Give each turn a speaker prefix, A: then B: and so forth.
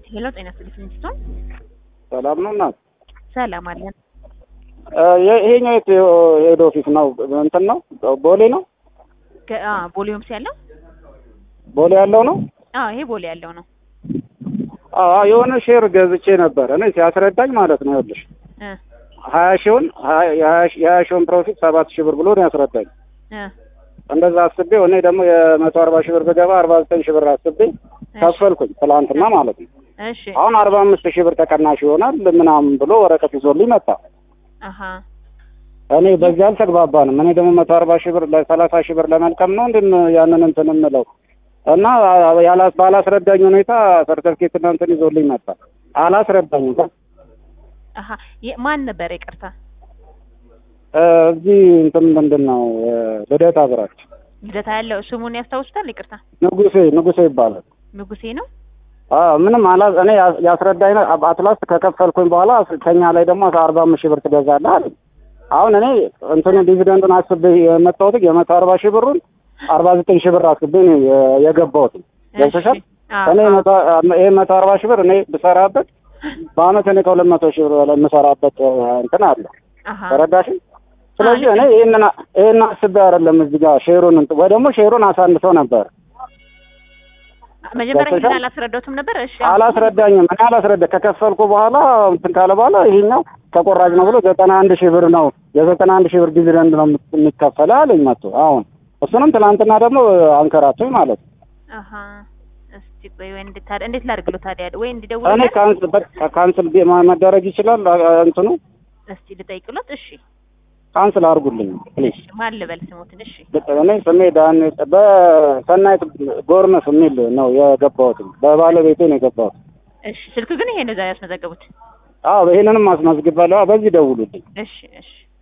A: ሄሎ ጤና ይስጥልኝ ስትሆን
B: ሰላም ነው እናት?
A: ሰላም አለን።
B: ይሄኛው የት ሄድ ኦፊስ ነው? እንትን ነው ቦሌ ነው?
A: ገ- አ ቦሌ ሆምስ ያለው
B: ቦሌ ያለው ነው?
A: አዎ ይሄ ቦሌ ያለው ነው።
B: አዎ የሆነ ሼር ገዝቼ ነበር እኔ ሲያስረዳኝ ማለት ነው። ይኸውልሽ
A: እ
B: ሀያ ሺውን የሀያ ሺውን ፕሮፊት ሰባት ሺህ ብር ብሎ ነው ያስረዳኝ።
A: እ
B: እንደዛ አስቤው እኔ ደግሞ የመቶ አርባ ሺህ ብር ብገባ አርባ ዘጠኝ ሺህ ብር አስቤ ከፈልኩኝ ትላንትና ማለት ነው።
A: እሺ
B: አሁን አርባ አምስት ሺህ ብር ተቀናሽ ይሆናል ምናምን ብሎ ወረቀት ይዞልኝ መጣ።
A: አሀ
B: እኔ በዚህ አልተግባባንም። እኔ ደግሞ መቶ አርባ ሺህ ብር ለሰላሳ ሺህ ብር ለመልቀም ነው እንድን ያንን እንትን የምለው እና ያላ ባላስረዳኝ ሁኔታ ሰርተፍኬት እና እንትን ይዞልኝ መጣ። አላስረዳኝም።
A: አሀ የ- ማን ነበር ይቅርታ?
B: እ እዚህ እንትን ምንድን ነው እ ልደታ ብራች
A: ልደታ ያለው ስሙን ያስታውሱታል? ይቅርታ
B: ንጉሴ ንጉሴ ይባላል።
A: ንጉሴ ነው።
B: አዎ ምንም አላ እኔ ያ- ያስረዳኝ ነው። አብ- አትላስት ከከፈልኩኝ በኋላ ከኛ ላይ ደግሞ አርባ አምስት ሺህ ብር ትገዛለህ አለኝ። አሁን እኔ እንትኑ ዲቪደንዱን አስቤ የመጣሁት የመቶ አርባ ሺህ ብሩን አርባ ዘጠኝ ሺህ ብር አስቤ ነው የ- የገባሁት። ገብቶሻል?
A: አዎ፣
B: እኔ
A: አዎ።
B: መቶ ይሄ መቶ አርባ ሺህ ብር እኔ ብሰራበት በአመት እኔ ከሁለት መቶ ሺህ ብር በላይ የምሰራበት እ እንትን አለ።
A: አሀ
B: ተረዳሽኝ? ስለዚህ እኔ ይሄንን ይሄን አስቤ አይደለም እዚህ ጋር ሼሩን እንትን ወይ ደግሞ ሼሩን አሳንሰው ነበር
A: መጀመሪያ
B: ገብቶሻል?
A: ይሄን አላስረዳሁትም ነበር። እሺ
B: አላስረዳኝም። እኔ አላስረዳ ከከፈልኩ በኋላ እንትን ካለ በኋላ ይሄኛው ተቆራጭ ነው ብሎ ዘጠና አንድ ሺህ ብር ነው የዘጠና አንድ ሺህ ብር ዲቪደንድ ነው የሚከፈለው አለኝ መጥቶ። አሁን እሱንም ትናንትና ደግሞ አንከራቶኝ ማለት ነው።
A: አሀ እስቲ ቆይ ወይ እንዴት ታዲያ እንዴት ላድርግለው ታዲያ ወይ
B: እኔ
A: እንዲደውልለት
B: ካንስል በቃ ካንስል ቢ- ማ- መደረግ ይችላል አ- አ- እንትኑ
A: እስቲ ልጠይቅሎት። እሺ
B: ካንስል አድርጉልኝ ፕሊዝ።
A: እሺ ማን ልበል ስሙትን? እሺ
B: እኔ ስሜ ዳን በሰናይት ጎርመስ የሚል ነው የገባሁት። በባለቤቴ ነው የገባሁት።
A: እሺ ስልክ ግን ይሄ ነው ዛሬ ያስመዘገቡት።
B: አዎ ይሄንንም አስመዝግባለሁ። አዎ፣ በዚህ ደውሉልኝ።
A: እሺ እሺ